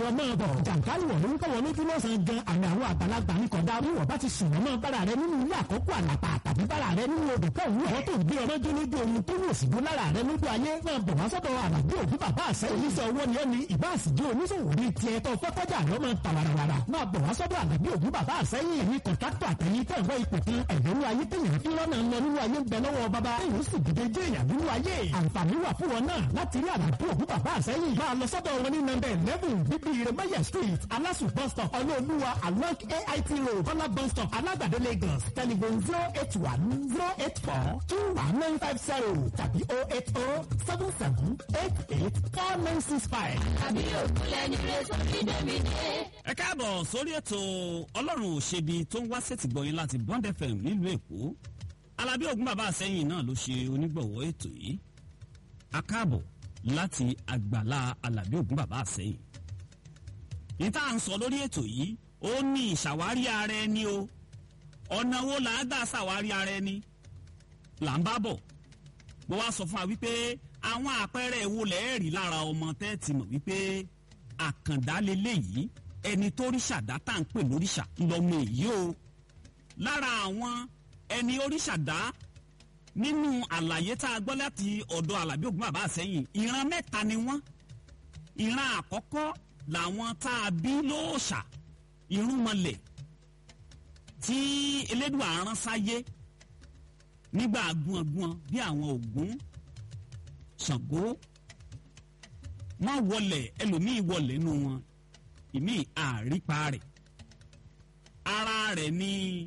ìwọ máa bọ̀ jàǹkárì wọ̀ ló ń kọ́wọ́ lójú lọ́sàn-án gan àmì àwọn àgbàlagbà ní kọ̀dá wíwọ̀ bá ti sùn mọ́ bára rẹ nínú ilé àkókò àlàpà tàbí bára rẹ nínú odò kọ́ òwú ọ̀ tó ń gbé ọmọdé lójú omi tó wù sí lára rẹ lójú ayé máa bọ̀ wá sọ́dọ̀ àlàbí òbí bàbá àṣẹ oníṣẹ́ owó ni ó ní ìbá àsìjó oníṣòwò ní tiẹ̀ tó fẹ́ kọjá ló máa ta warawara máa bọ̀ wá sọ́dọ̀ àlàbí òbí bàbá àṣẹ yìí ẹ̀yin kọ̀ǹtàkítọ̀ àtẹ̀yìn tẹ̀ wọ́ ipò kan ẹ̀yẹ́rú ayé tẹ̀yìn fi lọ́nà ń lọ nínú ayé ń bẹ lọ́wọ́ bàbá èyí sì dìde jẹ́ èèyàn nínú ayé àǹfààní wà fún wọn náà láti rí àlàbí òbí bàbá àṣẹ yìí máa lọ sọ́dọ̀ wọn ní nọ́mbẹ̀ eleven bíbí iremaya street alasu bus stop ọlọ́ọ̀lúwa along ait road kọ́lá bus stop alágbàdo lagos telephone zero eight one zero eight four two one nine five zero tàbí oh eight oh seven seven eight eight four nine six five. àbí òkúlẹ̀ ní rẹ̀ sórí dẹ́mi dé. ẹ káàbọ̀ sórí ètò ọlọ́run òṣèbí tó ń wá sétí gbọ̀yìn láti bond fm nílùú èkó alábí ògún bàbá àsẹ́yìn náà ló ṣe onígbọ̀wọ́ ètò yìí a káàbọ̀ láti àgbàlá alábí ògún bàbá àsẹ́yìn ní tá à ń sọ lórí ètò yìí ó ní ìṣàwárí ara ẹni o ọ̀nà wo là á gbà ṣàwárí ara ẹni là ń bá bọ̀ mo wá sọ fún wa wípé àwọn àpẹẹrẹ wo lẹ́ẹ̀rí lára ọmọ tẹ́ẹ̀tì mọ̀ wípé àkàndá leléyìí ẹni tó ríṣà dá tá à ń pè lóríṣà lọ́mọ èyí o lára àwọn ẹni oríṣà dá nínú àlàyé tá a gbọ́ láti ọ̀dọ̀ alábí ògùn bàbá àsẹ́yìn ìran mẹ́ta ni wọ́n ìran àkọ́kọ́ làwọn tá a bí lóòṣà irúnmọlẹ̀ tí elédùn àrán sáyé nígbà gbọ̀ngbọ̀n bí àwọn ògún ṣàngó wọn wọlé ẹlòmíì wọlé nù wọn ìmí àrípa rẹ̀ ara rẹ̀ ni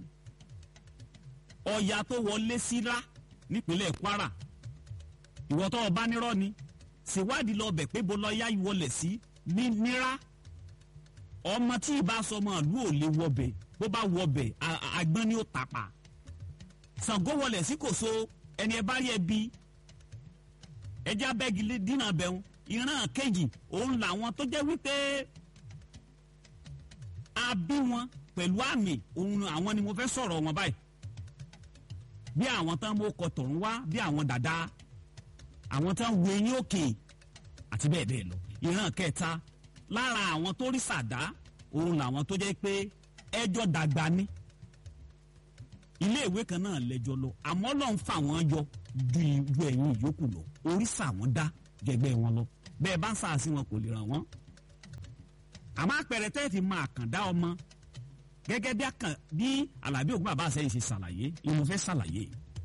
ọya tó wọlé síra nípínlẹ̀ kwara ìwọ tó o bá nírọ́ ni ṣèwádìí lọ bẹ̀ pé bó lọ́ọ́yá wọlé sí ní nira ọmọ tí ì bá sọmọ ìlú ò lè wọbẹ̀ bó bá wọbẹ̀ àgbọn ni ó tàpá Ṣàngó wọlé sí kòso ẹni ẹ bá rí ẹ bí ẹjẹ abẹ́gi dínà bẹ̀rù ìran kejì òun làwọn tó jẹ́ wípé a bí wọn pẹ̀lú àmì òun àwọn ni mo fẹ́ sọ̀rọ̀ wọn báyìí bí àwọn tán mú ọkọ̀ tọ̀run wá bí àwọn dàda àwọn tán wo eyín òkè àti bẹ́ẹ̀ bẹ́ẹ̀ lọ ìran kẹta lára àwọn tó rí sàdá òun làwọn tó jẹ́ pé ẹjọ́ dàgbà ní ilé ìwé kan náà lẹ́jọ́ lọ àmọ́ lọ́n fà wọ́n yọ ju ìwé ẹ̀yìn ìyókù lọ oríṣà wọn dá jẹgbẹ́ wọn lọ bẹ́ẹ̀ bá ń sàásì wọn kò lè ràn wọ́n. àmọ́ àpẹẹrẹ tẹ́ fi máa kàn dá ọmọ gẹ́gẹ́ bí àkàn bí alábí ògùn bàbá àṣẹyìn ṣe ṣàlàyé ìmọ̀ fẹ́ ṣàlàyé.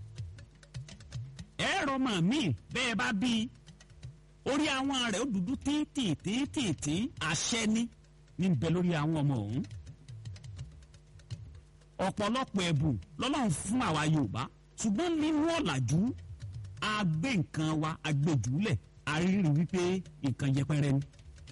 ẹ̀rọ mọ̀ mí bẹ́ẹ̀ bá bí orí àwọn rẹ̀ ó dúdú tíntìntìntì àṣẹ ní ní bẹ lórí àwọn ọmọ ọ̀hún ọ̀pọ̀lọpọ̀ ẹ̀bùn lọ́lọ́run fún àwa Yorùbá ṣùgbọ́n nínú ọ̀làjú a gbé nǹkan wa a gbé jùlẹ̀ a rí rí wípé nǹkan yẹpẹrẹ ni.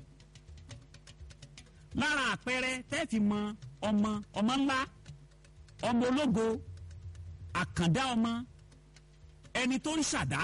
lára àpẹẹrẹ tẹ́ẹ̀fì mọ ọmọ ọmọ ńlá ọmọ ológo àkàndá ọmọ ẹni tó ń ṣàdá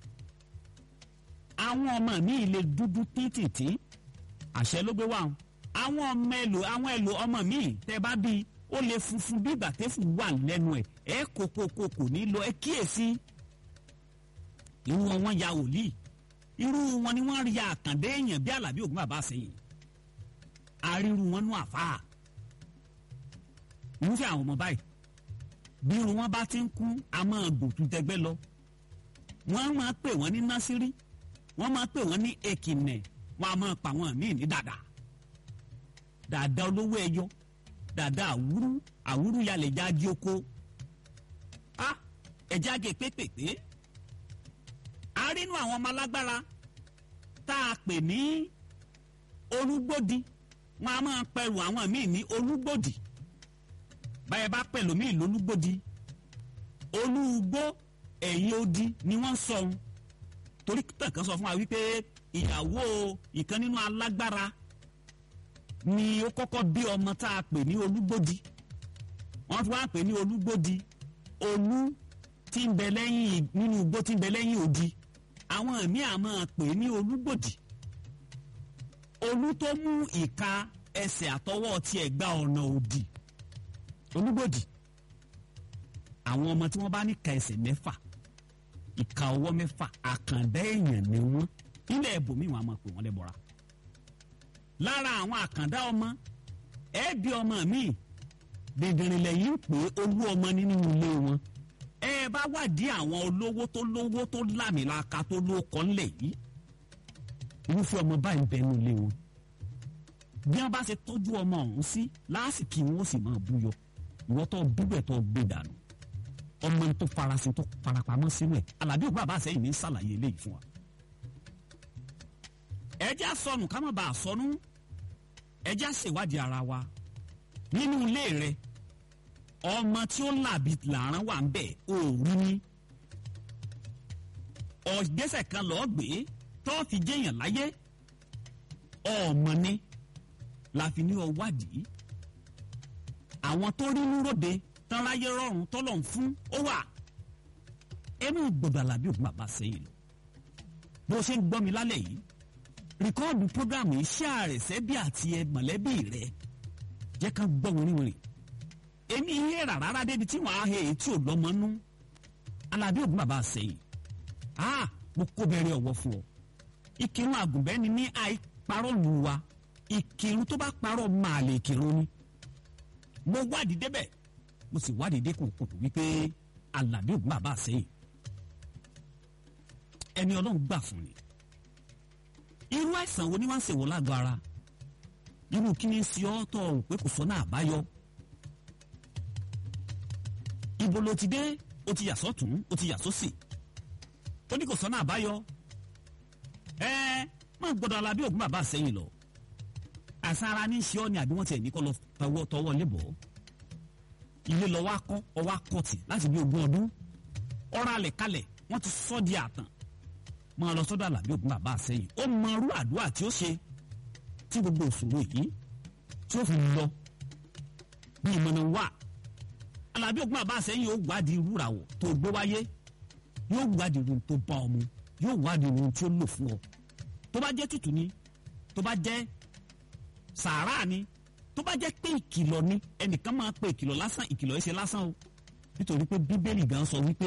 àwọn ọmọ mi lè dúdú títìtì àṣẹ ló gbé wá àwọn ọmọ ẹlò àwọn ẹlò ọmọ mi tẹ́ bá bíi ó lè funfun bí gbàtẹ́fù wà lẹ́nu ẹ̀ ẹ kókókó kò ní lọ ẹ kíyèsí irú wọn wọn ya wòlíì irú wọn ni wọn rí àkàndé èèyàn bí alábí ògùn bàbá sẹ́yìn àríru wọn nú àfáà irúfẹ́ àwọn ọmọ báyìí bí irun wọn bá ti ń kún a máa gòtú tẹgbẹ́ lọ wọ́n máa pè wọ́n ní násírí wọ́n máa pè wọ́n ní èkìnẹ̀ wọ́n a máa pa wọ́n míì ní dàdà dàdà olówó ẹyọ dàda àwúrú àwúrú yalẹ̀ jáde oko a ẹ̀já gé pépèpé a rí inú àwọn ọmọ alágbára tá a pè ní olúgbòdì wọn a máa pẹ̀lú àwọn míì ní olúgbòdì báyẹn bá pẹ̀lú míì lólúgbòdì olúgbó ẹ̀yìn odi ni wọ́n sọ ohun torí tẹ̀kan sọ fún wa wípé ìyàwó ìkan nínú alágbára ni ó kọ́kọ́ bí ọmọ tá a pè ní olúgbòdì wọ́n fi wá pè ní olúgbòdì olú tí ń bẹ lẹ́yìn nínú igbó tí ń bẹ lẹ́yìn odi àwọn ẹ̀mí àmọ́ pè ní olúgbòdì olú tó mú ìka ẹsẹ̀ àtọwọ́ tiẹ̀ gba ọ̀nà òdì olúgbòdì àwọn ọmọ tí wọ́n bá ní ka ẹsẹ̀ mẹ́fà ìka ọwọ́ mẹ́fà àkàndá èèyàn ni wọ́n nílẹ̀ ẹ̀bùnmí wọn a máa pè wọ́n lẹ́bọ̀ra lára àwọn àkàndá ọmọ ẹ bí ọmọ mi dèdèrè lẹ́yìn pé olú ọmọ nínú ilé wọn ẹ bá wádìí àwọn olówó tó lówó tó lámìlaka tó lóko ńlẹ̀ yìí irúfẹ́ ọmọ báyìí ń bẹ nínú ilé wọn bí wọn bá ṣe tọ́jú ọmọ ọ̀hún sí lásìkò wọn ó sì máa búyọ ìwọ́n tó bíbẹ̀ tó gbé dànù ọmọ tó farasin tó farapamọ́ sínú ẹ̀ alábí ògbà bá sẹ́yìn ní sàlàyé eléyìí fún wa. ẹjẹ́ sọnù ká má bàa sọnù ẹjẹ́ ṣèwádìí ara wa nínú ilé rẹ ọmọ tí ó làbí làárọ̀ wà ń bẹ̀ òòrù ni ọ̀gbẹ́sẹ̀ kan lọ́ọ́ gbé tó fi jẹ́yàn láyé ọmọ ni la fi ní ọ wádìí àwọn tó rí núròde tán láyé rọrùn tọ́lọ̀ ń fún ó wà ẹnu gbọdọ̀ àlàbí ògùn bàbá sẹ́yìn lọ bó ṣe ń gbọ́ mi lálẹ́ yìí rìkọ́ọ̀dù prógrámù iṣẹ́ rẹ̀ sẹ́bí àti ẹ mọ̀lẹ́bí rẹ̀ jẹ́ ká gbọ́ wìrìwìrì èmi ihe rà rárá débi tí wọ́n á he èyí tí ò lọ́mọ nú àlàbí ògùn bàbá sẹ́yìn ah mo kó bẹ̀rẹ̀ ọ̀wọ́ fún ọ ìkírun àgùnbẹ́ni ní àìparọ́ lù wa ìkírun tó bá parọ́ máa lè kírun ni mo wádìí débẹ̀ mo sì wádìí dé kòkòtò wípé alábí ògùn bàbá sẹ́yìn ẹni ọlọ́run gbà fún ni irú àìsàn wo ni wọ́n ń ṣèwọ́ lágọ̀ ara irú kí ni sí ọ́ tọ́ ò pé kò sọ́nà àbáyọ ibo ló ti dé o ti yà sọ́tún o ti yà sósì ó ní kò sọ́nà àbáyọ ẹ má gbọ́dọ̀ alábí ògùn bàbá sẹ́yìn lọ àṣà ara ní í ṣe ọ́ ni àbí wọ́n tiẹ̀ ní kọ́ lọ tọwọ́ tọwọ́ lébọ̀ọ́ ilé lọ wá kọ́ ọ wá kọ́tì láti bí ogún ọdún ọ̀rọ̀ alẹ̀ kalẹ̀ wọ́n ti sọ́ di àtàn máa lọ sọ́dọ̀ àlàbí ògùn bàbá àsẹ́yìn ó mọ irú àdúrà tí ó ṣe tí gbogbo òṣòro yìí tí ó fi lọ bí ìmọ̀nà wà àlàbí ògùn bàbá àsẹ́yìn ó wádìí irú ràwọ̀ tó gbé wáyé yóò wádìí irun tó bá ọmọ yóò wádìí irun tí ó lò fún ọ tó bá jẹ́ tútù ni tó bá jẹ́ sàárà ni tó bá jẹ́ pé ìkìlọ̀ ni ẹnìkan máa pe ìkìlọ̀ lásán ìkìlọ̀ ẹsẹ̀ lásán o nítorí pé bíbélì gan sọ wípé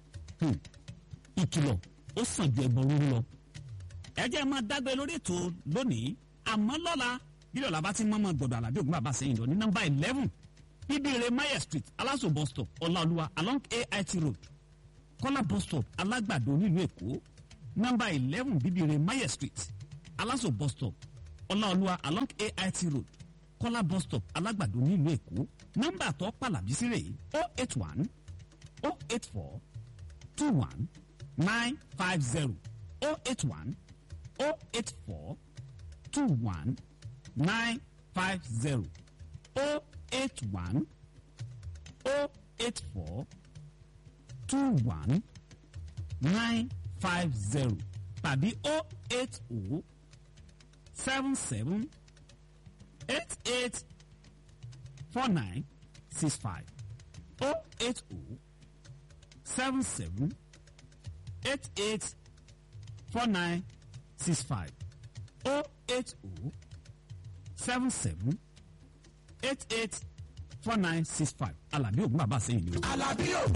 ìkìlọ̀ ó sàn ju ẹbọ rúru lọ. ẹ jẹ́ máa dágbé lórí ètò lónìí àmọ́ lọ́la bílẹ̀ ọ̀la bá ti mọ́mọ́ gbọ̀dọ̀ àlàbí ògùn bàbá sẹ́yìn lọ ní nọ́mbà eleven bíbélì mayer street aláṣọ bus stop ọláolúwa along ait road kọ́lá bus stop alágbàdo nílùú èkó nọ́mbà eleven bíbélì mayer street aláṣọ bus stop ọláolúwa along ait road kọ́lá bus stop alágbàdo nílùú èkó nọ́mbà tó pàlàbí sí rèé o eight one o eight four two one nine five zero o eight one o eight four two one nine five zero o eight one o eight four two one nine five zero tàbí o eight o seven seven eight eight four nine six five oh eight oh seven seven eight eight four nine six five oh eight oh seven seven eight eight four nine six five Alábí Ògún bàbá sẹ́yìn ni o. Alábí Ògún